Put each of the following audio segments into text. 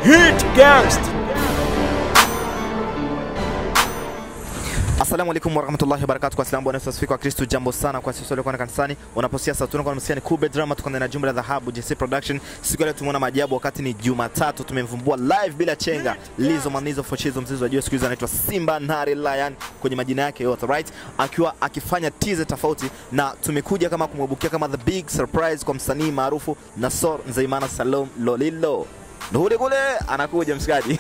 Hit Guest. Assalamu alaikum warahmatullahi wabarakatuh. Kwa salamu bwana Yesu asifiwe kwa Kristo. Jambo sana kwa sisi waliokuwa kanisani. Unaposikia sauti kwa msikia ni Kube Drama, tuko ndani ya jumba la dhahabu JC Production. Siku ya leo tumeona maajabu, wakati ni Jumatatu, tumemvumbua live bila chenga Lizo Manizo Foshizo, mzizi wa juu siku hizi anaitwa Simba Nari Lion kwenye majina yake yote right, akiwa akifanya teaser tofauti, na tumekuja kama kumwebukia kama the big surprise kwa msanii maarufu Nasor Nzeimana Salom Lolilo. Ndio kule anakuja mshikaji.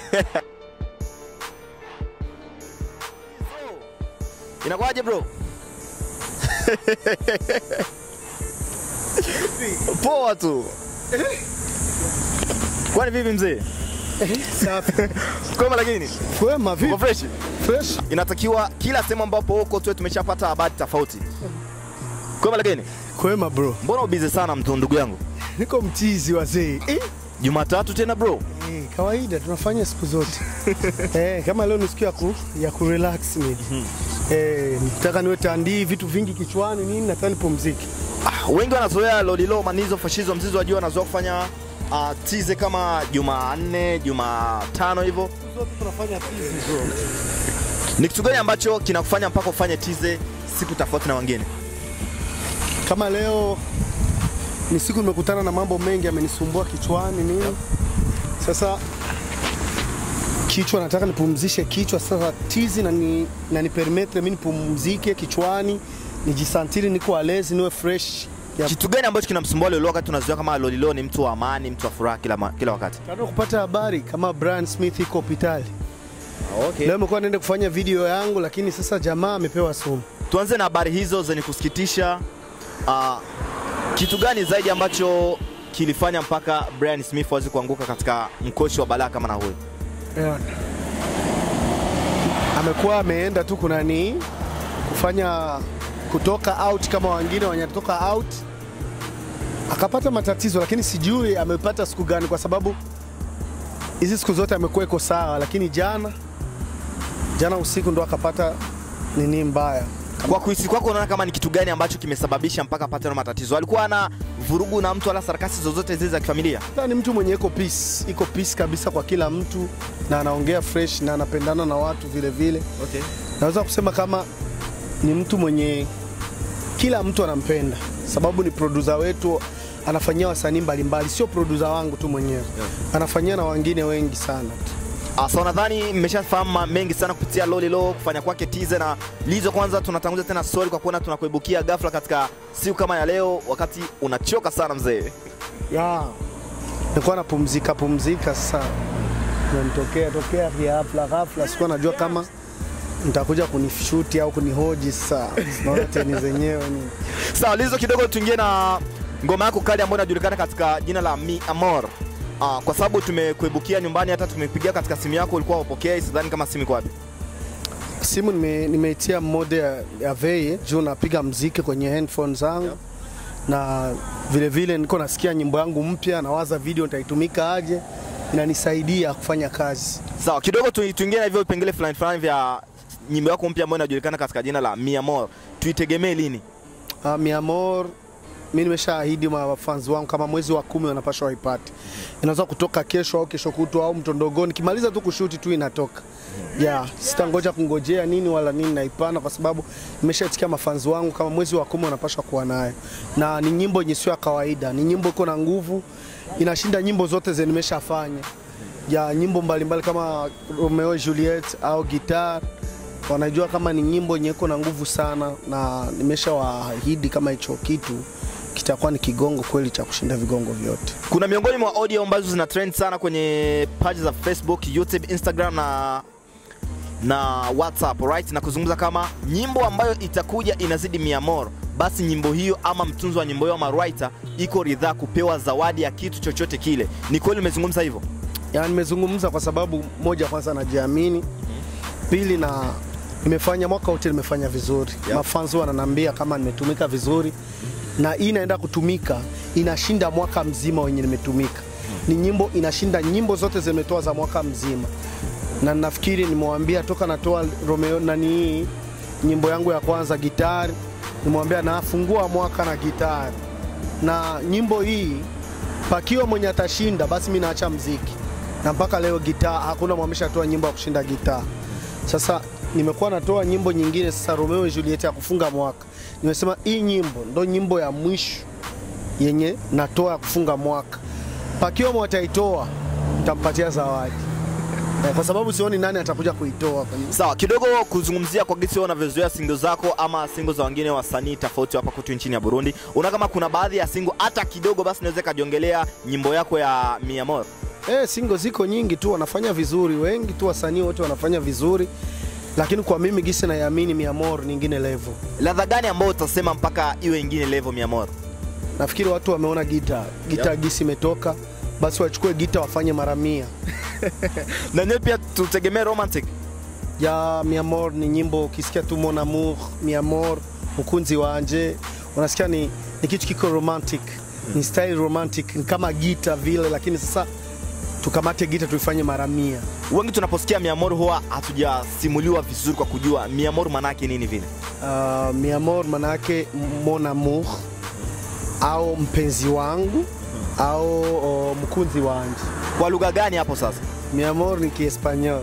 Inakuwaje bro? Poa tu. Kwani vipi mzee? Safi. Kwema lakini Kwema uko vipi? fresh? Fresh. Inatakiwa kila sehemu ambapo uko tuwe tumeshapata habari tofauti. Kwema lakini Kwema bro. mbona ubize sana mtu ndugu yangu? Niko mtizi wazee. Eh, Jumatatu tena bro. eh, kawaida tunafanya siku zote. eh, kama leo ni siku ya ku, ya ku relax maybe. Eh, nataka niwe tandii vitu vingi kichwani nini nataka nipumzike. Ah, wengi wanazoea Lolilo Manizo Fashizo mzizi wa juu wanazoea kufanya uh, tize kama Jumanne, Jumatano hivyo. Siku zote tunafanya tizi bro. Ni kitu gani ambacho kinakufanya mpaka ufanye tize siku tofauti na wengine? Kama leo ni siku nimekutana na mambo mengi yamenisumbua kichwani nini. Sasa kichwa nataka nipumzishe kichwa sasa tizi na ni, na ni permettre mimi nipumzike kichwani nijisantiri niko alezi niwe fresh ya Kitu gani ambacho kinamsumbua Lolilo wakati tunazoea kama Lolilo ni mtu wa amani, mtu wa furaha kila, ma- kila wakati? Nataka kupata habari kama Brian Smith iko hospitali. Okay. Leo nimekuwa naenda kufanya video yangu lakini sasa jamaa amepewa sumu. Tuanze na habari hizo zenye kusikitisha. Uh, kitu gani zaidi ambacho kilifanya mpaka Brian Smith aweze kuanguka katika mkoshi wa balaa kama na huyo? Yeah. Amekuwa ameenda tu kunani kufanya kutoka out kama wengine wanatoka out akapata matatizo, lakini sijui amepata siku gani, kwa sababu hizi siku zote amekuwa iko sawa, lakini jana jana usiku ndo akapata nini mbaya. Kwa kuhisi kwako, unaona kama ni kitu gani ambacho kimesababisha mpaka apate na matatizo? Alikuwa ana vurugu na mtu wala sarakasi zozote zile za kifamilia? Sasa ni mtu mwenye iko peace, iko peace kabisa kwa kila mtu na anaongea fresh na anapendana na watu vile vile. Okay. Naweza kusema kama ni mtu mwenye kila mtu anampenda, sababu ni producer wetu, anafanyia wasanii mbalimbali, sio producer wangu tu mwenyewe anafanyia na wengine wengi sana. Uh, so nadhani mmeshafahamu ma- mengi sana kupitia Lolilo kufanya kwake tize na Lizo. Kwanza tunatanguliza tena story kwa kuona tunakuibukia ghafla katika siku kama ya leo, wakati unachoka sana mzee. Ya. Nilikuwa napumzika pumzika sasa. Nanitokea tokea ghafla ghafla, sikuwa najua kama nitakuja kunishuti au kunihoji sasa. Naona teni zenyewe ni Sawa Lizo, kidogo tuingie na ngoma yako kali ambayo inajulikana katika jina la Mi Amor. Uh, kwa sababu tumekuibukia nyumbani, hata tumepigia katika simu yako ulikuwa upokea, sidhani kama simu iko wapi. simu nime- nimeitia mode ya, ya vei juu napiga mziki kwenye handphone zangu na vile vile niko nasikia nyimbo yangu mpya, nawaza video nitaitumika aje, inanisaidia kufanya kazi. Sawa, kidogo tu, tuingie na hivyo vipengele fulani fulani vya nyimbo yako mpya ambayo inajulikana katika jina la Mi Amor. Tuitegemee lini? Uh, mi amor, mi nimeshaahidi mafans wangu kama mwezi wa kumi wanapashwa waipate. Inaweza kutoka kesho au kesho kutwa au mtondogoni, kimaliza tu kushuti tu inatoka. Yeah, sitangoja kungojea nini wala nini naipana, kwa sababu nimeshaitikia mafans wangu kama mwezi wa kumi wanapashwa kuwa nayo, na ni nyimbo yenye sio ya kawaida, ni nyimbo iko na nguvu, inashinda nyimbo zote zenye nimeshafanya ya nyimbo mbalimbali kama Romeo Juliet au Guitar wanajua kama ni nyimbo yenye iko na nguvu sana, na nimeshawaahidi kama hicho kitu kitakuwa ni kigongo kweli cha kushinda vigongo vyote. Kuna miongoni mwa audio ambazo zina trend sana kwenye page za Facebook, YouTube, Instagram na na WhatsApp right, na kuzungumza kama nyimbo ambayo itakuja inazidi mia moro, basi nyimbo hiyo ama mtunzi wa nyimbo hiyo ama writer iko ridhaa kupewa zawadi ya kitu chochote kile. Ni kweli umezungumza hivyo? Yani nimezungumza kwa sababu moja, kwanza najiamini, pili na nimefanya mwaka wote nimefanya vizuri Yeah. mafans wananiambia kama nimetumika vizuri, na hii inaenda kutumika inashinda mwaka mzima wenye nimetumika. Ni nyimbo inashinda nyimbo zote zimetoa za mwaka mzima, na nafikiri nimewambia toka natoa Romeo nani hii nyimbo yangu ya kwanza gitari, nimwambia nafungua mwaka na gitari, na nyimbo hii pakiwa mwenye atashinda basi mi naacha mziki na mpaka leo gitaa hakuna mwameshatoa nyimbo ya kushinda gitaa. Sasa nimekuwa natoa nyimbo nyingine sasa, Romeo and Juliet ya kufunga mwaka. Nimesema hii nyimbo ndo nyimbo ya mwisho yenye natoa ya kufunga mwaka. Pakiwemo wataitoa, nitampatia zawadi Eh, kwa sababu sioni nani atakuja kuitoa kwenye Sawa, kidogo kuzungumzia kwa gisi wewe unavyozoea singo zako ama singo za wengine wasanii tofauti hapa kwetu nchini ya Burundi. Una kama kuna baadhi ya singo hata kidogo basi naweza kajiongelea nyimbo yako ya Mi Amor. Eh, singo ziko nyingi tu, wanafanya vizuri, wengi tu wasanii wote wanafanya vizuri, lakini kwa mimi gisi naiamini Mi Amor nyingine level. Ladha gani ambayo utasema mpaka iwe ingine level Mi Amor? Nafikiri watu wameona gita gita Yep. gisi imetoka, basi wachukue gita wafanye mara mia. Na nyewe pia tutegemee romantic. ya Mi Amor ni nyimbo ukisikia tu Mon Amour, Mi Amor, mkunzi wanje, unasikia ni, ni kitu kiko romantic, ni style romantic, ni kama gita vile, lakini sasa tukamate gita tuifanye mara mia. Wengi tunaposikia Mi Amor huwa hatujasimuliwa vizuri kwa kujua Mi Amor manake nini vile. Uh, Mi Amor manake Mon Amour au mpenzi wangu au o, mkunzi wanje. Kwa lugha gani hapo sasa? Mi Amor ni Kiespanyol.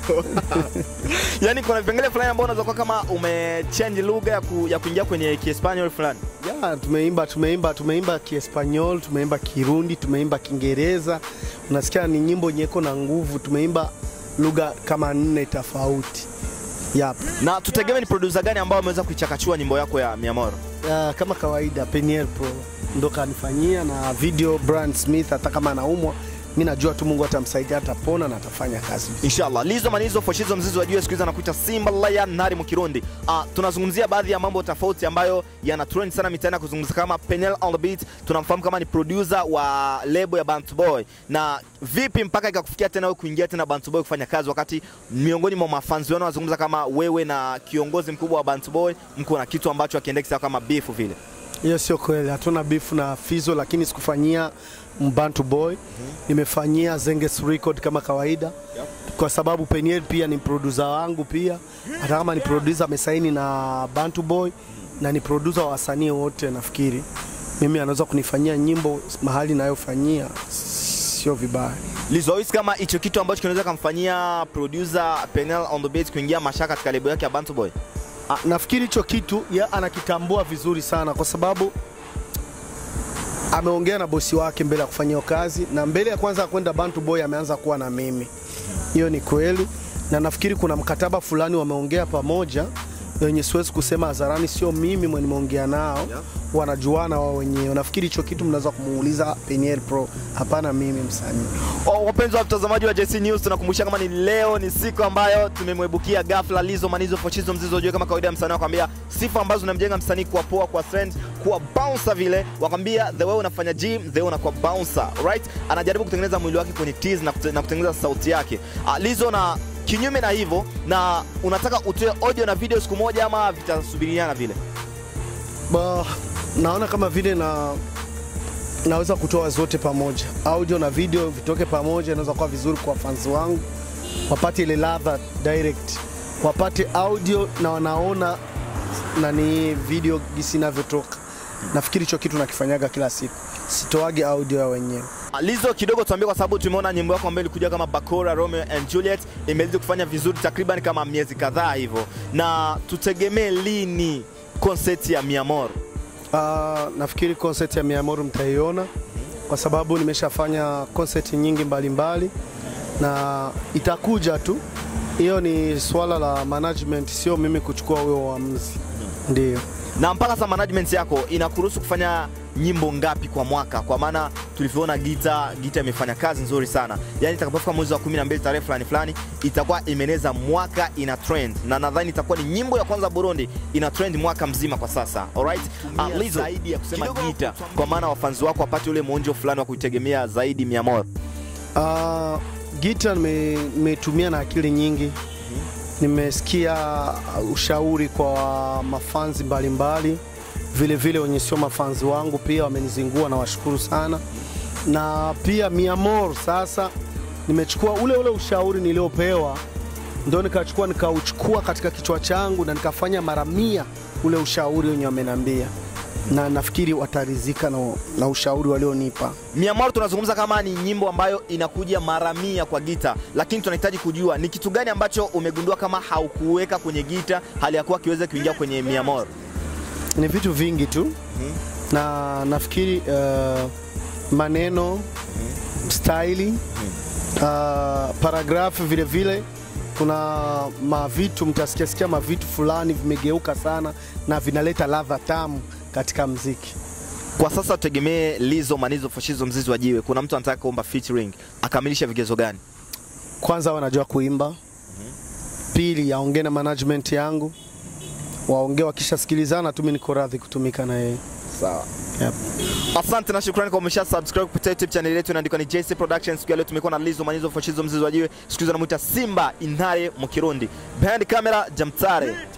Yaani kuna vipengele fulani ambao unaweza kuwa kama umechange lugha ya, ku, ya kuingia kwenye Kiespanyol fulani. Ya, tumeimba tumeimba tumeimba Kiespanyol, tumeimba Kirundi, tumeimba Kiingereza. Unasikia ni nyimbo nyeko na nguvu, tumeimba lugha kama nne tofauti. Yep. Na tutegemee ni producer gani ambao ameweza kuichakachua nyimbo yako ya Mi Amor? Uh, kama kawaida Peniel Pro ndo kanifanyia na video Brand Smith, hata kama anaumwa mi najua tu Mungu atamsaidia, atapona na atafanya kazi. Inshallah. Lizo manizo foshizo mzizi wa juu siku hizi anakuita Simba Lion Nari Mukirundi. Ah, tunazungumzia baadhi ya mambo tofauti ambayo yana trend sana mitaani kuzungumza kama Penel on the beat. Tunamfahamu kama ni producer wa lebo ya Bantu Boy. Na vipi mpaka ikakufikia tena wewe kuingia tena Bantu Boy kufanya kazi wakati miongoni mwa mafanzi wao wanazungumza kama wewe na kiongozi mkubwa wa Bantu Boy mko na kitu ambacho akiendeki sawa kama beef vile. Hiyo sio kweli, hatuna beef na Fizo, lakini sikufanyia Mbantu Boy, nimefanyia Zenges Record kama kawaida kwa sababu Peniel pia ni producer wangu pia, hata kama ni producer amesaini na Bantu Boy na ni producer wa wasanii wote, nafikiri mimi anaweza kunifanyia nyimbo mahali nayofanyia, sio vibaya. Lizo hisi kama hicho kitu ambacho kinaweza kumfanyia producer Penel on the beat kuingia mashaka katika lebo yake ya Bantu Boy. Ah, nafikiri hicho kitu ya anakitambua vizuri sana kwa sababu ameongea na bosi wake mbele ya kufanya hiyo kazi, na mbele ya kwanza kwenda Bantu Boy ameanza kuwa na mimi. Hiyo ni kweli, na nafikiri kuna mkataba fulani wameongea pamoja wenye siwezi kusema hadharani, sio mimi mwenye nimeongea nao, wanajuana wao wenyewe. Nafikiri hicho kitu mnaweza kumuuliza Peniel Pro, hapana mimi msanii. Oh, wapenzi wa mtazamaji wa JC News, tunakumbusha kama ni leo ni siku ambayo tumemwebukia ghafla Lizo Manizo Fochizo Mzizo Jue, kama kawaida ya msanii wakwambia sifa ambazo zinamjenga msanii kuwa poa, kuwa trend, kuwa bouncer vile, wakwambia the way unafanya gym the way unakuwa bouncer, right? Anajaribu kutengeneza mwili wake kwenye tease na, kute, na kutengeneza sauti yake. Uh, Lizo na kinyume na hivyo, na unataka utoe audio na video siku moja ama vitasubiriana vile? Ba, naona kama vile na naweza kutoa zote pamoja, audio na video vitoke pamoja, inaweza kuwa vizuri kwa fans wangu, wapate ile ladha direct, wapate audio na wanaona nani video gisi inavyotoka. Nafikiri hicho kitu nakifanyaga kila siku, sitoage audio ya wenyewe. Ah, Lizo, kidogo tuambie, kwa sababu tumeona nyimbo yako ambayo ilikuja kama Bakora Romeo and Juliet imeweza kufanya vizuri takriban kama miezi kadhaa hivyo, na tutegemee lini concert ya Mi Amor? Uh, nafikiri concert ya Miamoro mtaiona kwa sababu nimeshafanya concert nyingi mbalimbali na itakuja tu. Hiyo ni swala la management, sio mimi kuchukua huyo uamuzi. Ndio. Na mpaka sasa management yako inakuruhusu kufanya nyimbo ngapi kwa mwaka? Kwa maana tulivyoona Gita, Gita imefanya kazi nzuri sana, yaani itakapofika mwezi wa 12 tarehe fulani fulani itakuwa imeneza mwaka ina trend, na nadhani itakuwa ni nyimbo ya kwanza Burundi ina trend mwaka mzima kwa sasa. Alright, uh, Lizo, zaidi ya kusema Gita, kwa maana wafanzi wako wapate ule mwonjo fulani wa kuitegemea zaidi Mi Amor. Uh, gita nime- nimetumia na akili nyingi, nimesikia ushauri kwa mafanzi mbalimbali, vile vile wenye sio mafanzi wangu pia wamenizingua na washukuru sana, na pia Miamor sasa nimechukua ule ule ushauri niliopewa, ndo nikachukua nikauchukua katika kichwa changu na nikafanya mara mia ule ushauri wenye wamenambia. na nafikiri watarizika na, na ushauri walionipa. Miamor tunazungumza kama ni nyimbo ambayo inakuja mara mia kwa gita, lakini tunahitaji kujua ni kitu gani ambacho umegundua kama haukuweka kwenye gita hali ya kuwa kiweze kuingia kwenye Miamor. Ni vitu vingi tu na nafikiri uh, maneno staili uh, paragrafu vile vile kuna mavitu mtasikia sikia mavitu fulani vimegeuka sana na vinaleta ladha tamu katika mziki. Kwa sasa tutegemee Lizo Manizo Fashizo Mzizi wa Jiwe. Kuna mtu anataka kuomba featuring, akamilisha vigezo gani? Kwanza wanajua kuimba, pili aongee na management yangu, waongee wakishasikilizana tu, mimi niko radhi kutumika na yeye. Sawa. Yep. Asante na shukrani kwa umesha subscribe kupitia YouTube channel yetu inaandikwa ni JC Production. Siku ya leo tumekuwa na Lizo Manizo Fashizo Mzizi wa Jiwe, siku hizo anamuita Simba Inare Mukirundi. Behind camera Jamtare.